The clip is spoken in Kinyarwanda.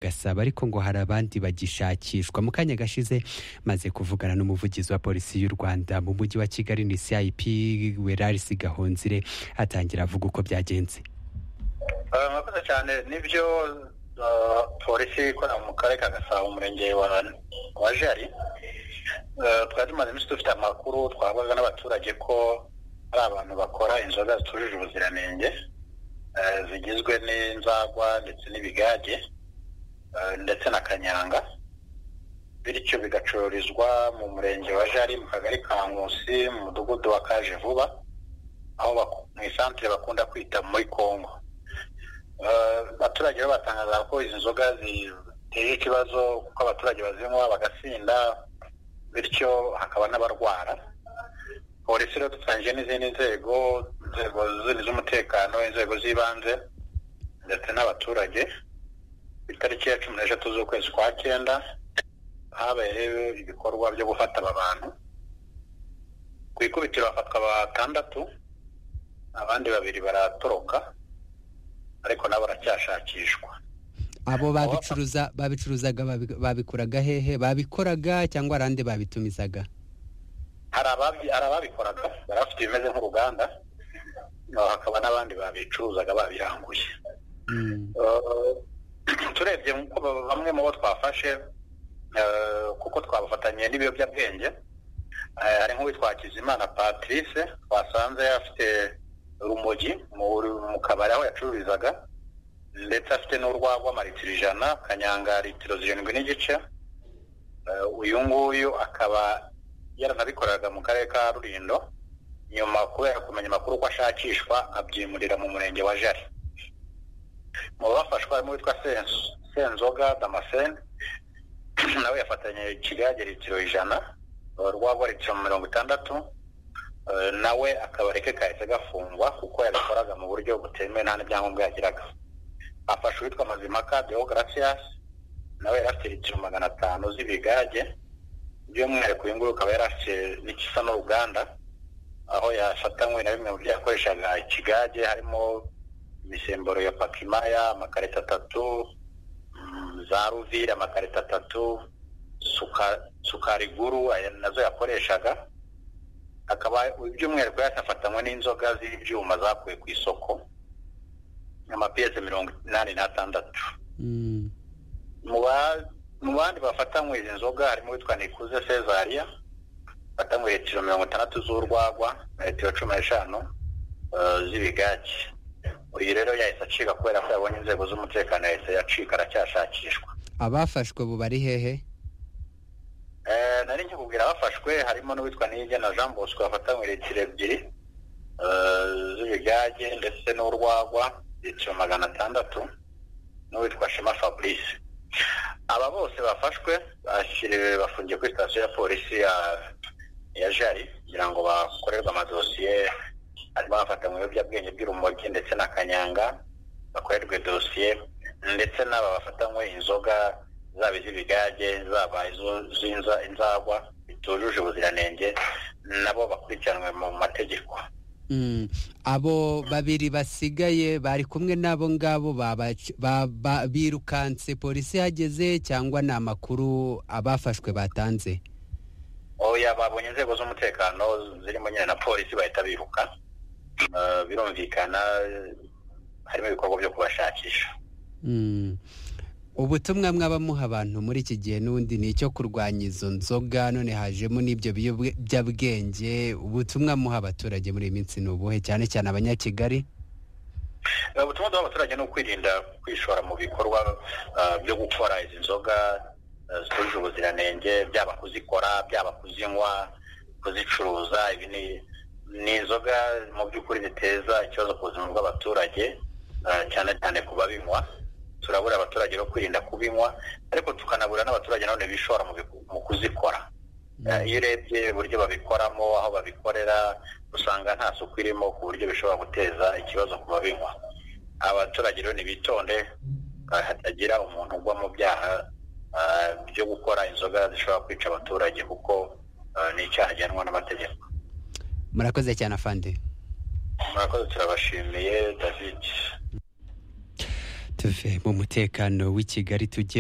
Gasabo ariko ngo hari abandi bagishakishwa mu kanya gashize maze kuvugana n'umuvugizi wa polisi y'u Rwanda mu mujyi wa Kigali ni CIP Werarisi Gahonzire atangira avuga uko byagenze murakoze cyane nibyo polisi ikorera mu karere ka gasabo umurenge wa jari twari tumaze iminsi dufite amakuru twabaga n'abaturage ko hari abantu bakora inzoga zitujuje ubuziranenge zigizwe n'inzagwa ndetse n'ibigage ndetse na kanyanga bityo bigacururizwa mu murenge wa jari mu kagari ka nkusi mu mudugudu wa kaje vuba aho mu isantere bakunda kwita muri kongo abaturage bo batangaza ko izi nzoga ziteye ikibazo kuko abaturage bazinywa bagasinda bityo hakaba n'abarwara polisi rero dutangije n'izindi nzego inzego z'umutekano inzego z'ibanze ndetse n'abaturage ku itariki ya cumi n'eshatu z'ukwezi kwa cyenda habaye rero ibikorwa byo gufata aba bantu ku ikubitiro hafatwa batandatu abandi babiri baratoroka ariko nabo baracyashakishwa abo babicuruza babicuruzaga babikuraga hehe babikoraga cyangwa arande babitumizaga hari ababikoraga bari bafite ibimeze nk'uruganda hakaba n'abandi babicuruzaga babiranguye turebye bamwe mu bo twafashe kuko twabafatanye n'ibiyobyabwenge hari nk'uwitwa Hakizimana patrice twasanze afite urumogi mu kabari aho yacururizaga ndetse afite n'urwagwa amaritiro ijana kanyanga litiro zirindwi n'igice uyu nguyu akaba yaranabikoreraga mu karere ka rurindo nyuma kubera kumenya amakuru ko ashakishwa abyimurira mu murenge wa jari mu bafashwa harimo uwitwa senzoga damascene nawe yafatanye ikigage litiro ijana urwagwa litiro mirongo itandatu nawe akabareke kahise gafungwa kuko yabikoraga mu buryo butemewe nta n'ibyangombwa yagiraga afashe uwitwa mazimaka deogratias nawe yari afite litiro magana atanu z'ibigage by'umwihariko uyu nguyu akaba yari afite n'igisa n'uruganda aho yafatanywe na bimwe mu byo yakoreshaga ikigage harimo imisemburo ya pakimaya amakarita atatu za ruvire amakarita atatu sukari guru nazo yakoreshaga akaba by'umwihariko yanafatanywe n'inzoga z'ibyuma zakuwe ku isoko amapiyese mirongo inani n'atandatu mu bandi bafatanywe izi nzoga harimo uwitwa nikuze cezariya bafatanywe litiro mirongo itandatu z'urwagwa na litiro cumi n'eshanu z'ibigage uyu rero yahise acika kubera ko yabonye inzego z'umutekano yahise yacika aracyashakishwa abafashwe buba ari hehe nari nkikubwira abafashwe harimo n'uwitwa nige na jean bosco bafatanywe litiro ebyiri z'ibigage ndetse n'urwagwa litiro magana atandatu n'uwitwa shema fabrice aba bose bafashwe bashyiriwe bafungiye kuri sitasiyo ya polisi ya jari kugira ngo bakorerwe amadosiye harimo abafatanywe ibiyobyabwenge by'urumogi ndetse na kanyanga bakorerwe dosiye ndetse n'aba bafatanywe inzoga zaba iz'ibigage zaba inzagwa bitujuje ubuziranenge nabo bakurikiranwe mu mategeko abo babiri basigaye bari kumwe n'abo ngabo birukanse polisi ihageze cyangwa ni amakuru abafashwe batanze oya babonye inzego z'umutekano zirimo nyine na polisi bahita biruka birumvikana harimo ibikorwa byo kubashakisha ubutumwa mwaba muha abantu muri iki gihe n'ubundi ni icyo kurwanya izo nzoga none hajemo n'ibyo biyobyabwenge ubutumwa muha abaturage muri iyi minsi ni ubuhe cyane cyane abanyakigali ubutumwa duha abaturage ni ukwirinda kwishora mu bikorwa byo gukora izi nzoga zitujuje ubuziranenge byaba kuzikora byaba kuzinywa kuzicuruza ibi ni inzoga mu by'ukuri ziteza ikibazo ku buzima bw'abaturage cyane cyane ku babinywa turabura abaturage bo kwirinda kubinywa ariko tukanabura n'abaturage none bishora mu kuzikora iyo urebye uburyo babikoramo aho babikorera usanga nta suku irimo ku buryo bishobora guteza ikibazo ku babinywa abaturage rero nibitonde hatagira umuntu ugwa mu byaha byo gukora inzoga zishobora kwica abaturage kuko ni icyaha gihanwa n'amategeko murakoze cyane afande murakoze turabashimiye david tuve mu mutekano w'i kigali tujye